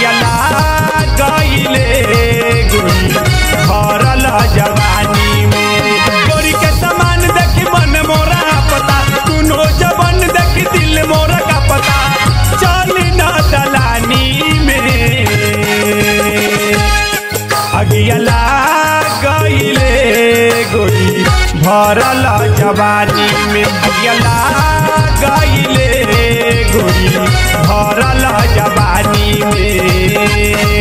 अगियला गईले गोरी भरल जवानी में गोरी के समान देखी मन मोरा पता सुनो जबन देखी दिल मोरा का पता चल न दलानी में अगियला गईले गोरी भरल जवानी में अगियला गईले गोरी भरल जवानी में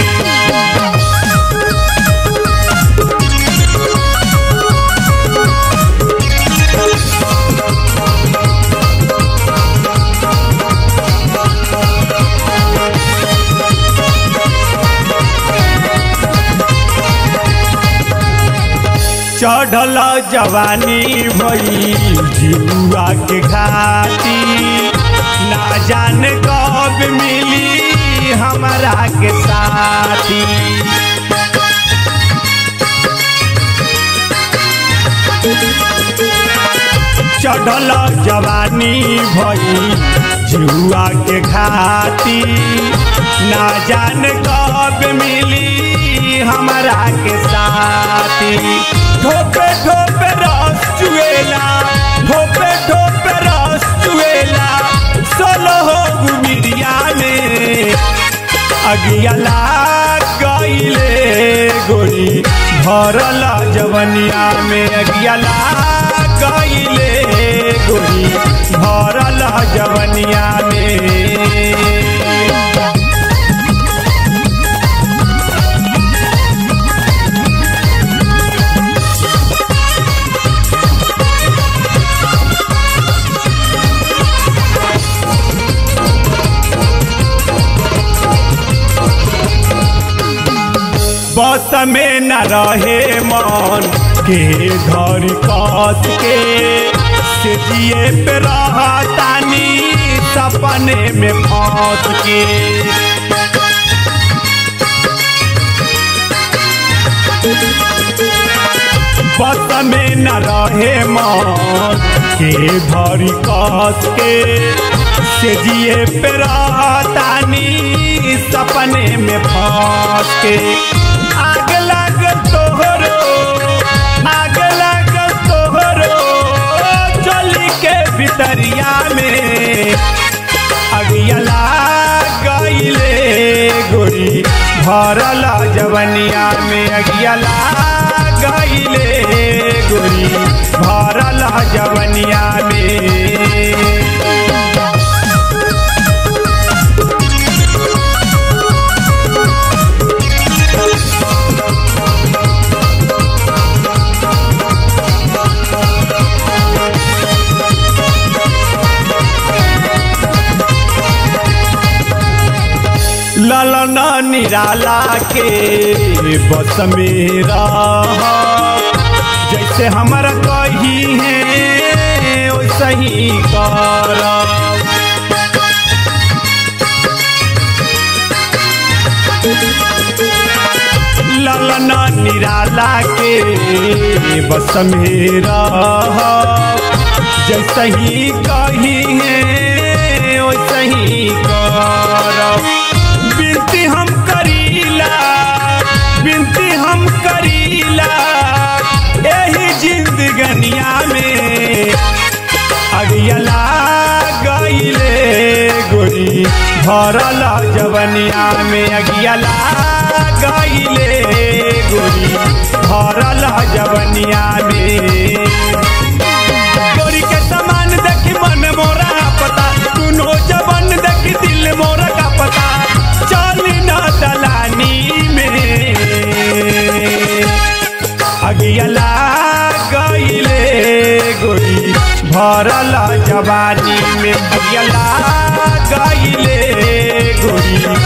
चढ़ल जवानी भई जुआ के घाटी ना जान कब मिली हमारा के साथी चढ़ल जवानी भई जुआ के घाटी ना जान कब मिली हमारा के साथी ठोपे ठोपे रस चुएला ठोपे ठोपे रस चुएला सोलो हो गुमिरिया में अगियला गईले गोरी भरल जवनिया में अगियला गईले गोरी भरल जवनिया में बस में न रहे मन के घर कस के से जिए पे रहतानी सपने में फंस के बस में न रहे मन के घर कस के से जिए पे रहतानी सपने में फंस के आग लग तोहरो आग लग तोहरो चली के भितरिया में अगियला गईले गोरी भरल जवनिया में अगियला गईले गोरी भरल जवनिया में ललन निराला के बस में रह जैसे हमारा कही है वैसे ही कर ललन निराला के बस में रह जैसे ही कही है वैसे ही कर बिनती हम करीला बिनती हम करीला यही जिंदगनिया में अगियला गईले गोरी भरल जवनिया में अगियला गईले गोरी भरल जवनिया में गोरी के समान देखी मन मोरा पता सुनो जवन देखी दिल मोरा का पता चल न दलानी में अगियला गईले गोरी भरल जवानी में अगियला गईले गोरी